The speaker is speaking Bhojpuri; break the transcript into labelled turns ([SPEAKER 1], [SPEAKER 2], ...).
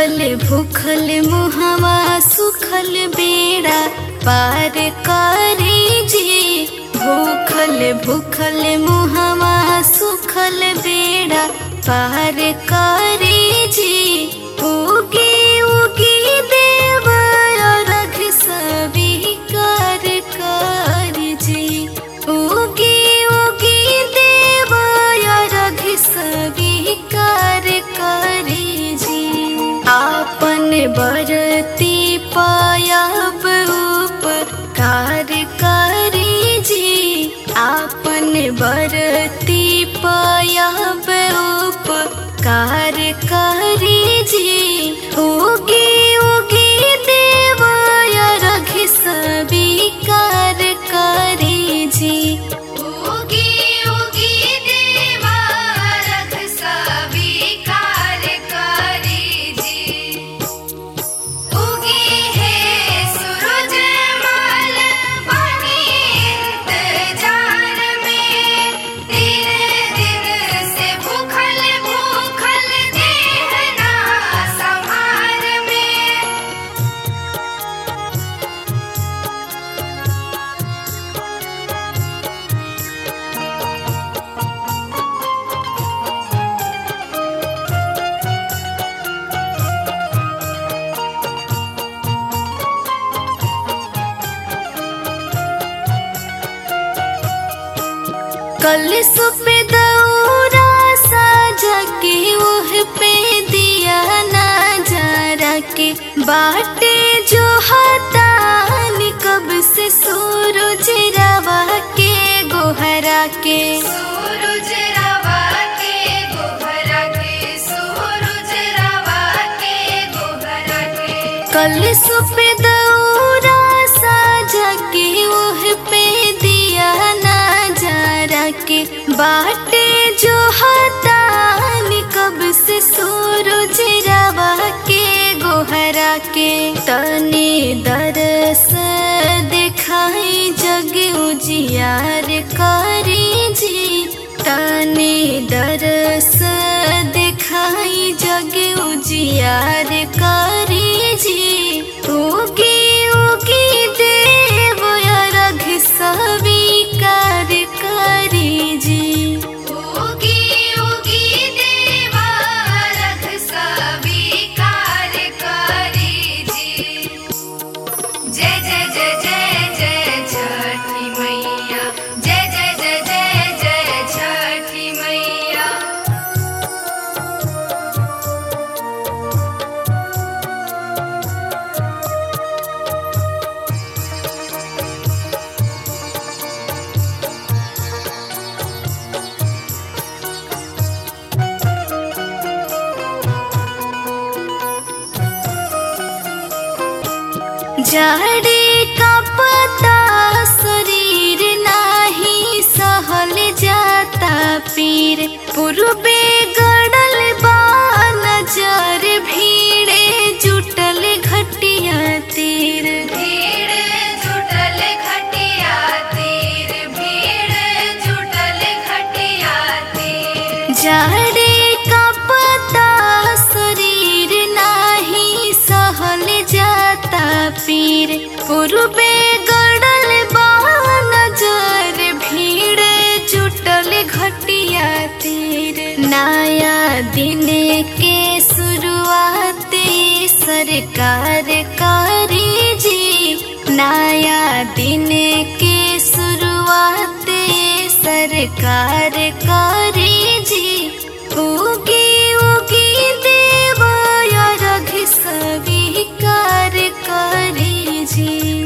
[SPEAKER 1] भूखल भूखल मुहवा सुखल बेड़ा पार करे जी भूखल भूखल मुहवा सुखल बेड़ा पार करे जी उगी उगी देव रघ सभी कर कर जी उगी उगी देव रघ सभी कर करे जी आपन बरती पायब उपकार करे जी आपन बरती पायब उपकार करे जी उगी उगी देव रघ सभी कार करे जी
[SPEAKER 2] उगी उगी देवा रख स्वीकार करी जी उगी है सूरज माल बनी इंतजार में दिन दिन से भूखल भूखल देहना संहार में
[SPEAKER 1] कल सुपे दौरा साजा के ओह पे दिया ना जरा के बाटे जो हतान कब से सूरज रवा के गोहरा के
[SPEAKER 2] सूरज रवा के गोहरा के सूरज रवा के गोहरा के
[SPEAKER 1] कल सुपे दौरा साजा के ओह पे दिया ना जरा के बाटे जो हतान कब से सूरज रवा के गोहरा के तने दरस दिखाई जग उजियार करे जी तने दरस दिखाई जग उजियार करे जी उगी उगी देव रघ सभी कार करे जी
[SPEAKER 2] उगी उगी देवा रख स्वीकार करी जी जय जय जय जय जय छठी मैया जय जय जय जय जय छठी मैया
[SPEAKER 1] जाड़े का पता शरीर नाही सहल जाता पीर पूर्वे गड़ल बा नजर भीड़े जुटल घटिया तीर
[SPEAKER 2] भीड़ जुटल खटिया तीर भीड़ जुटल खटिया तीर
[SPEAKER 1] जाड़े का पता शरीर नाही सहल जाता पीर पूर्वे गड़ल बा नजर भीड़ जुटल घटिया तीर नया दिन के शुरुआत सरकार करे जी नया दिन के शुरुआत सरकार करे जी उगी उगी देव रघ सभी कार करे जी